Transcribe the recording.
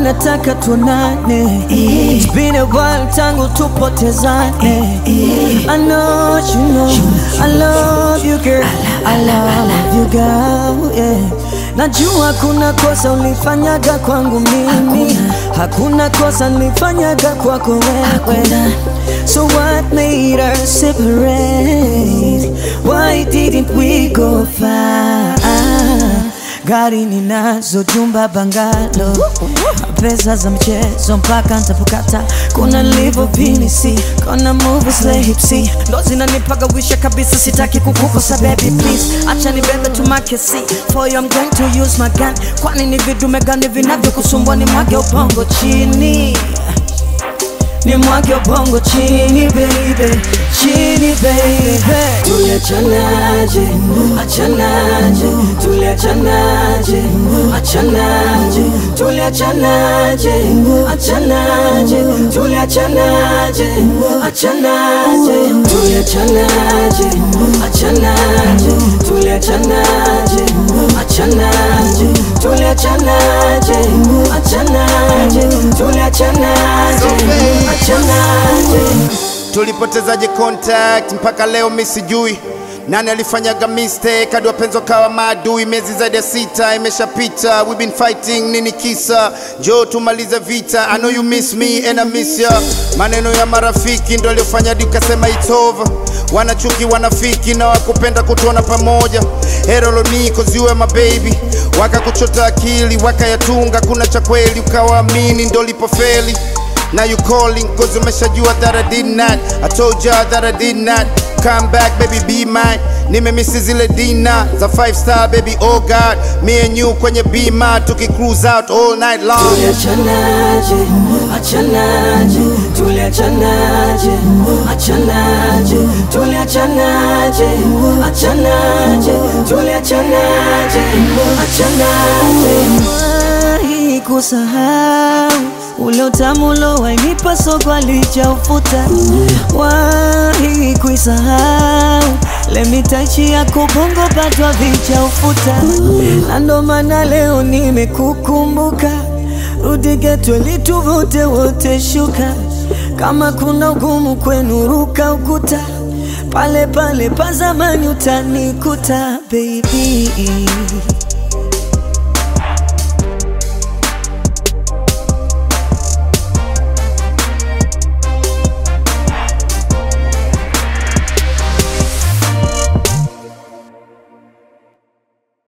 nataka tuonane. It's been a while tangu tupotezane. I know you know I love you girl, I love you girl, yeah. Najua kuna kosa ulifanyaga kwangu mimi, hakuna kosa nilifanyaga kwako wewe. So what made us separate? Why didn't we go far? Gari ninazo, jumba bangalo, pesa za mchezo mpaka ntapokata. Kuna livo pinisi, kuna movies la hipsi, ndo zinanipaga wisha kabisa, sitaki kukukosa baby please, acha nibebe tu makesi for you I'm going to use my gun. Kwani ni vidume gani vinavyokusumbua? Ni mwage ubongo chini ni mwage ubongo chini baby, chini baby. Tuliachanaje, achanaje, tuliachanaje, achanaje, tuliachanaje, achanaje, tuliachanaje, achanaje, tuliachanaje, achanaje, tuliachanaje, achanaje, tuliachanaje, achanaje, tuliachanaje, achanaje. tulipotezaje contact mpaka leo mi sijui nani alifanyaga mistake hadi wapenzi wakawa maadui miezi zaidi ya sita imeshapita we been fighting nini kisa njoo tumalize vita i know you miss me and i miss ya maneno ya marafiki ndo aliofanya hadi ukasema it's over wanachuki wanafiki na wakupenda kutuona pamoja heroloni cause you are my baby wakakuchota akili wakayatunga kuna cha kweli ukawaamini ndo lipofeli Now you calling cause umeshajua that I did not I told ya that I did not Come back baby be mine Nimemisi zile dina za 5 star baby oh god Me and you kwenye bima tuki cruise out all night long Tuliachanaje, achanaje, tuliachanaje, achanaje, tuliachanaje, achanaje, tuliachanaje, achanaje. Wahi kusahau ule utamu ulowainipa soko alichaufuta, wahi kuisahau lemitachi ya kubongo patwa vichaufuta, na ndo maana leo nimekukumbuka rudi geto lituvute wote shuka, kama kuna ugumu kwenu ruka ukuta, pale pale pa zamani utanikuta baby.